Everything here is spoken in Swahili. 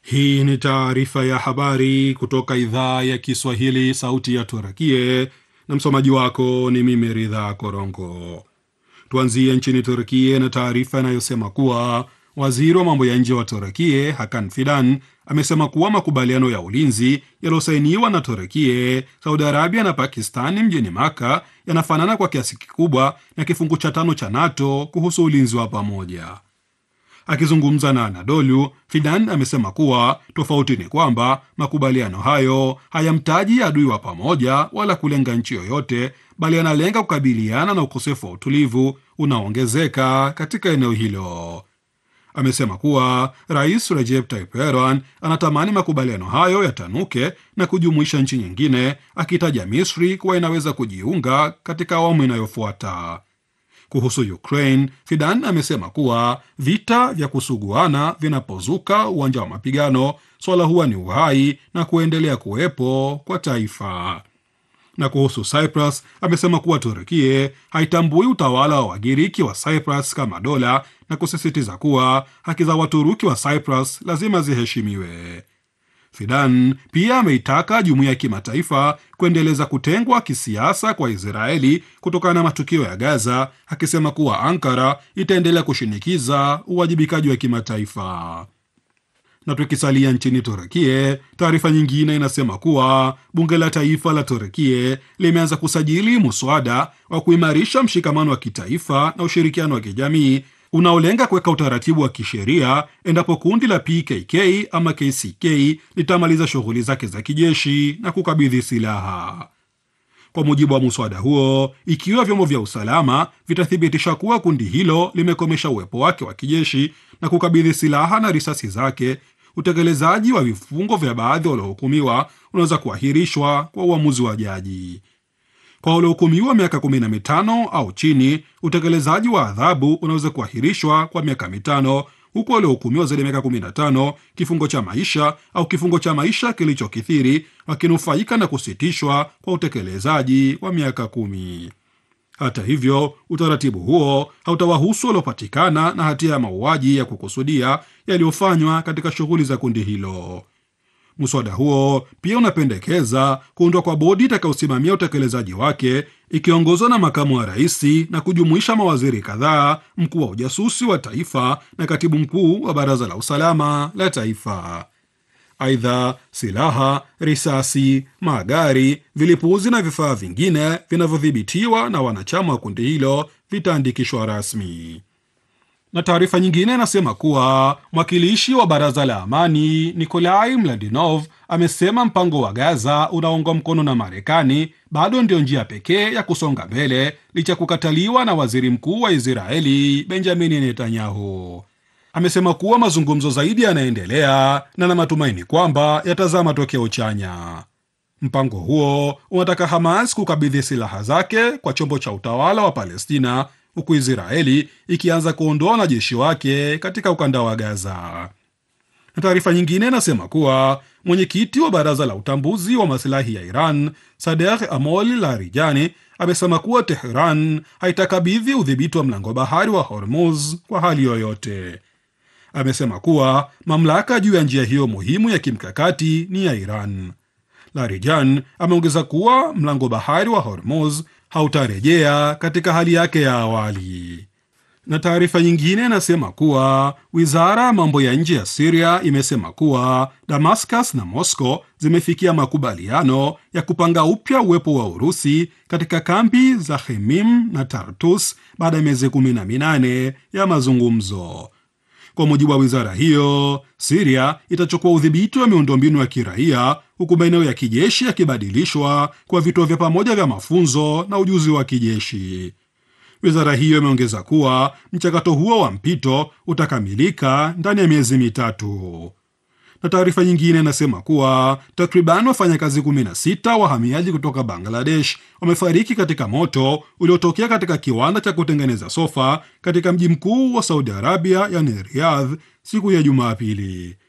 Hii ni taarifa ya habari kutoka idhaa ya Kiswahili, sauti ya Turakie, na msomaji wako ni mimi Ridha Korongo. Tuanzie nchini Turkie na taarifa inayosema kuwa waziri wa mambo ya nje wa Turkie Hakan Fidan amesema kuwa makubaliano ya ulinzi yaliyosainiwa na Turkie, Saudi Arabia na Pakistani mjini Maka yanafanana kwa kiasi kikubwa na kifungu cha tano cha NATO kuhusu ulinzi wa pamoja. Akizungumza na Anadolu, Fidan amesema kuwa tofauti ni kwamba makubaliano hayo hayamtaji adui wa pamoja wala kulenga nchi yoyote, bali yanalenga kukabiliana na ukosefu wa utulivu unaoongezeka katika eneo hilo. Amesema kuwa Rais Recep Tayyip Erdogan anatamani makubaliano hayo yatanuke na kujumuisha nchi nyingine, akitaja Misri kuwa inaweza kujiunga katika awamu inayofuata. Kuhusu Ukraine, Fidan amesema kuwa vita vya kusuguana vinapozuka uwanja wa mapigano, swala huwa ni uhai na kuendelea kuwepo kwa taifa. Na kuhusu Cyprus, amesema kuwa Turkie haitambui utawala wa Wagiriki wa Cyprus kama dola na kusisitiza kuwa haki za Waturuki wa Cyprus lazima ziheshimiwe. Fidan pia ameitaka jumuiya ya kimataifa kuendeleza kutengwa kisiasa kwa Israeli kutokana na matukio ya Gaza, akisema kuwa Ankara itaendelea kushinikiza uwajibikaji wa kimataifa. Na tukisalia nchini Turekie, taarifa nyingine inasema kuwa bunge la taifa la Turekie limeanza kusajili muswada wa kuimarisha mshikamano wa kitaifa na ushirikiano wa kijamii unaolenga kuweka utaratibu wa kisheria endapo kundi la PKK ama KCK litamaliza shughuli zake za kijeshi na kukabidhi silaha. Kwa mujibu wa muswada huo, ikiwa vyombo vya usalama vitathibitisha kuwa kundi hilo limekomesha uwepo wake wa kijeshi na kukabidhi silaha na risasi zake, utekelezaji wa vifungo vya baadhi waliohukumiwa unaweza kuahirishwa kwa uamuzi wa jaji. Kwa waliohukumiwa miaka 15 au chini, utekelezaji wa adhabu unaweza kuahirishwa kwa miaka mitano, huku waliohukumiwa zaidi ya miaka 15, kifungo cha maisha au kifungo cha maisha kilichokithiri, wakinufaika na kusitishwa kwa utekelezaji wa miaka kumi. Hata hivyo, utaratibu huo hautawahusu waliopatikana na hatia ya mauaji ya kukusudia yaliyofanywa katika shughuli za kundi hilo. Mswada huo pia unapendekeza kuundwa kwa bodi itakayosimamia utekelezaji wake ikiongozwa na makamu wa rais na kujumuisha mawaziri kadhaa, mkuu wa ujasusi wa taifa na katibu mkuu wa baraza la usalama la taifa. Aidha, silaha, risasi, magari, vilipuzi na vifaa vingine vinavyodhibitiwa na wanachama wa kundi hilo vitaandikishwa rasmi na taarifa nyingine inasema kuwa mwakilishi wa baraza la amani Nikolai Mladinov amesema mpango wa Gaza unaungwa mkono na Marekani bado ndio njia pekee ya kusonga mbele licha ya kukataliwa na waziri mkuu wa Israeli Benjamini Netanyahu. Amesema kuwa mazungumzo zaidi yanaendelea na na matumaini kwamba yatazaa matokeo chanya. Mpango huo unataka Hamas kukabidhi silaha zake kwa chombo cha utawala wa Palestina huku Israeli ikianza kuondoa wanajeshi wake katika ukanda wa Gaza. Na taarifa nyingine inasema kuwa mwenyekiti wa baraza la utambuzi wa masilahi ya Iran Sadegh Amol Larijani amesema kuwa Tehran haitakabidhi udhibiti wa mlango bahari wa Hormuz kwa hali yoyote. Amesema kuwa mamlaka juu ya njia hiyo muhimu ya kimkakati ni ya Iran. Larijan ameongeza kuwa mlango bahari wa Hormuz hautarejea katika hali yake ya awali. Na taarifa nyingine inasema kuwa wizara ya mambo ya nje ya Siria imesema kuwa Damascus na Moscow zimefikia makubaliano ya kupanga upya uwepo wa Urusi katika kambi za Khemim na Tartus baada ya miezi kumi na minane ya mazungumzo. Kwa mujibu wa wizara hiyo, Siria itachukua udhibiti wa miundombinu ya kiraia huku maeneo ya kijeshi yakibadilishwa kwa vituo vya pamoja vya mafunzo na ujuzi wa kijeshi. Wizara hiyo imeongeza kuwa mchakato huo wa mpito utakamilika ndani ya miezi mitatu. Na taarifa nyingine inasema kuwa takriban wafanyakazi 16 wahamiaji kutoka Bangladesh wamefariki katika moto uliotokea katika kiwanda cha kutengeneza sofa katika mji mkuu wa Saudi Arabia, yani Riyadh, siku ya Jumapili.